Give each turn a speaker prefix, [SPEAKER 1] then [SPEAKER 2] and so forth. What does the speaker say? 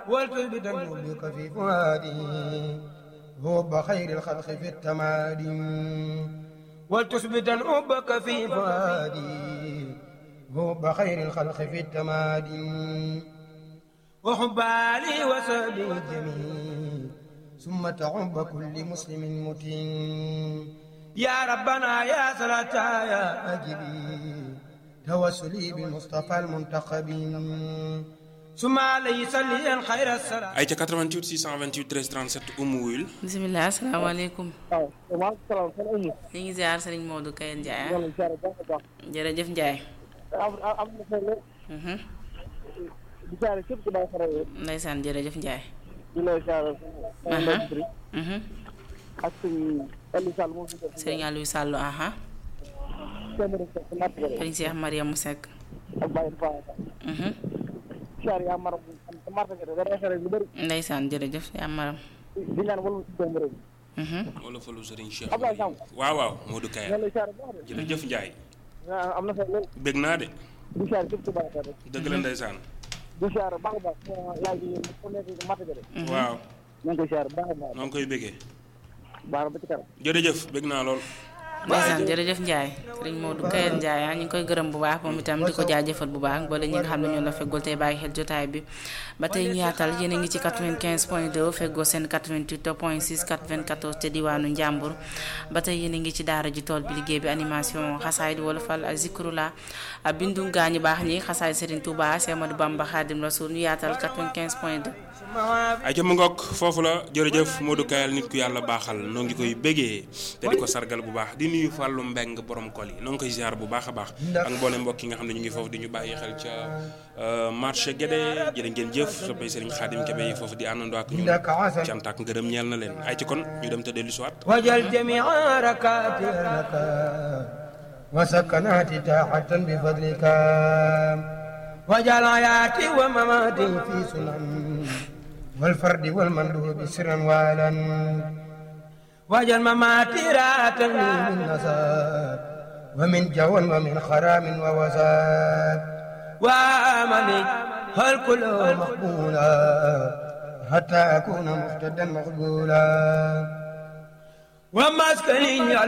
[SPEAKER 1] والتثبت بك في فؤادي حب خير الخلق في التمادي ولتثبت حبك في فؤادي حب خير الخلق في التمادي وحب علي وصحبه الجميل ثم تعب كل مسلم متين يا ربنا يا صلاة يا أجبي توسلي بالمصطفى المنتخب ثم عليه صلي خير الصلاة
[SPEAKER 2] ay ca 88 628 13 37 Oumou Wul
[SPEAKER 3] bisimilah asalaamaaleykum
[SPEAKER 4] waaw maaleykum salaam sëñ Oumou.
[SPEAKER 3] ñu ngi ziar sëriñ Modou Kayen Ndiaye
[SPEAKER 4] ñoo ngi lay ziare baax a baax.
[SPEAKER 3] jërëjëf Ndiaye.
[SPEAKER 4] am am na solo
[SPEAKER 3] Mhm.
[SPEAKER 4] di ziare képp ku baax a rëy.
[SPEAKER 3] ndeysaan jërëjëf Ndiaye.
[SPEAKER 4] di lay ziare.
[SPEAKER 3] Aha. Mhm.
[SPEAKER 4] ak suñ Aliou Sall moom fi def.
[SPEAKER 3] sëriñ Aliou Sall aha
[SPEAKER 4] téeméeri sa si natt bëri.
[SPEAKER 3] sëriñ Cheikh Mariamou Seck.
[SPEAKER 4] ak Baye Faye.
[SPEAKER 3] Mhm.
[SPEAKER 4] ziare yaa maram am sa marché gi da rafet lu bëri.
[SPEAKER 3] ndeysaan jërëjëf yaa maram.
[SPEAKER 4] di ñaan wala si doomu réew mi.
[SPEAKER 3] Mhm.
[SPEAKER 2] wala falu Serigne Cheikh
[SPEAKER 4] Abdoulaye Samb.
[SPEAKER 2] waaw waaw Modou
[SPEAKER 4] ñoo
[SPEAKER 2] Kaya
[SPEAKER 4] lay ziare baax de.
[SPEAKER 2] jërëjëf Ndiaye
[SPEAKER 4] ah am na solo lool.
[SPEAKER 2] bég naa de
[SPEAKER 4] di ziare képp ku baax a rëy.
[SPEAKER 2] dëgg la ndeysaan
[SPEAKER 4] di ziare baax a baax. yaay ji ku nekk si marché gi de.
[SPEAKER 2] waaw
[SPEAKER 4] ñoo ngi koy ziare baax a baax.
[SPEAKER 2] noo ngi koy bégee
[SPEAKER 4] baax ba ci kanam.
[SPEAKER 2] jërëjëf bég naa lool
[SPEAKER 3] ndeysaan jërëjëf Ndiaye sëriñ Modou Kayen Ndiaye ah ñu ngi koy gërëm bu baax moom itam di ko jaajëfal bu baax boole ñi nga xam ne ñoo la feggul tey bàyyi xel jotaay bi ba tey ñu yaatal yéen a ngi ci 95 point 2 feggoo seen 88 point 6 94 te diwaanu Njàmbur ba tey yéen a ngi ci daara ji tool bi liggéey bi animation xasaay di wolofal ak zikrula ak bindu gaañu baax ñi xasaay Serigne Touba Cheikh Amadou Bamba Khadim Rasoul ñu yaatal 95 point 2
[SPEAKER 2] ay ca mu ngoog foofu la jërëjëf Modou Kayal nit ku yàlla baaxal noo ngi koy bégee te di ko sargal bu baax di nuyu Fallou Mbeng borom kol yi noo ngi koy ziar bu baax a baax ak mboolem mbokk yi nga xam ne ñu ngi foofu di ñu bàyyi xel ca euh, marché Guédé jërë ngeen jëf soppay Serigne Khadim Kébé yi foofu di àndandoo ak ñun cant ak ngërëm ñeel na leen ay ci kon ñu dem te dellu si waat
[SPEAKER 1] وجل جميع ركعاتي لك وسكناتي تاحة بفضلك وجعل حياتي ومماتي في سنن والفرد والمندوب سرا والا وجعل مماتي راحة لي من نساب ومن جوى ومن خرام ووساد وامني هل كله مقبولا حتى أكون مهتدا مقبولا ومسكني